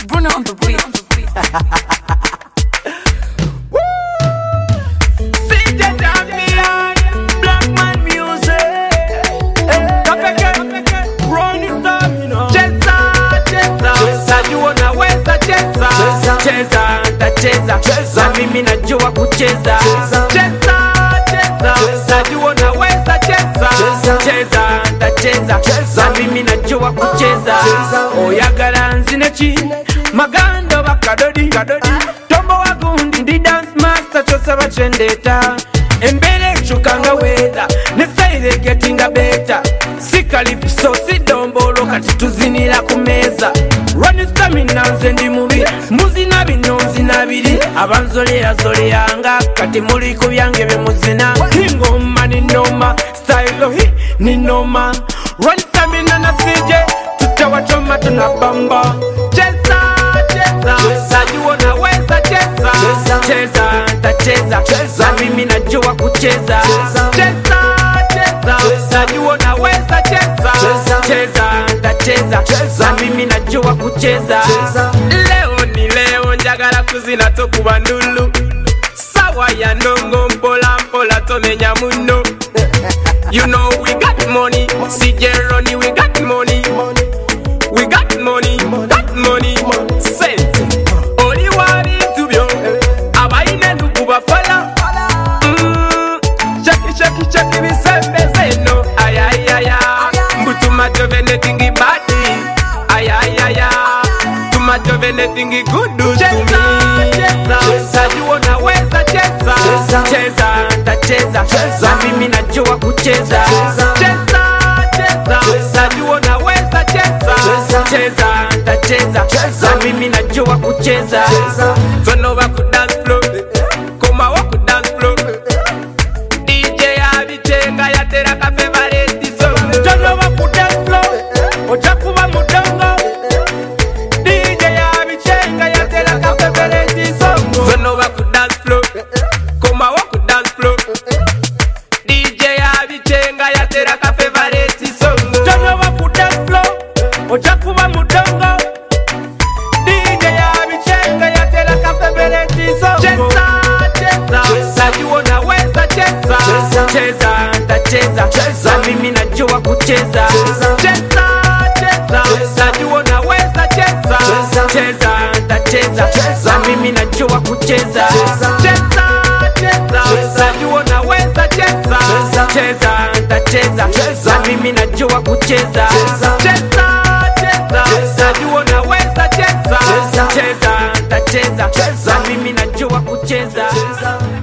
Bruno on the beat. CJ Champion, Black Man Music. Kapeke, Ronnie Stamina. Cheza, cheza, najua naweza cheza. Cheza, ntacheza, na mimi najua kucheza. Cheza, cheza, najua naweza cheza. Cheza, ntacheza, na mimi najua kucheza. Oyagala nzineki, magando bakadodi, tombo wagundi ndi dance master kyosaba kyendeta embeera ekyukanga weather ne sayire getinga beta si kalipiso si dombolo kati tuzinira ku meeza rwani stamina nze ndi mubi muzina bino nzina biri abanzolerazoleyanga kati muli ku byange bemuzina ingoma ninoma style hi ninoma rwani stamina na sije tutawachoma tunabamba cheza cheza najua naweza cheza cheza ntacheza na mimi najua kucheza cheza cheza najua naweza cheza cheza ntacheza na mimi najua kucheza leo ni leo njagala kuzina tokuba ndulu sawa ya ndongo mpola mpola tomenya muno You know we got money, CJ Ronnie we got money We got money, got money, sente Oli wa bintu byo, abayine ndugu bafala Mm, Shaki shaki shaki bisembeze no Ayayaya, mbutuma jovene tingi badi Ayayaya, tuma jovene tingi gudu to me Cheza, najua naweza cheza Cheza, ntacheza, na mimi najua kucheza Cheza, cheza, najua naweza cheza Cheza, ntacheza, na mimi najua kucheza Tonoba ku dance floor, komawo ku dance floor DJ abichenga yatera ka favorite song Tonoba ku dance floor, oja kuba mudongo DJ abichenga yatera ka favorite song Tonoba ku dance floor, komawo ku dance floor DJ abichenga yatera ka favorite song Tonoba ku dance floor, oja kuba mudongo DJ abichenga yatera ka favorite song Cheza, cheza, najua naweza cheza Cheza, ntacheza, na mimi najua kucheza Cheza, cheza, najua naweza cheza Cheza, ntacheza, na mimi najua kucheza Cheza, cheza, najua naweza cheza Cheza, ntacheza, na mimi najua kucheza Cheza, cheza, najua naweza cheza Cheza, ntacheza, na mimi najua kucheza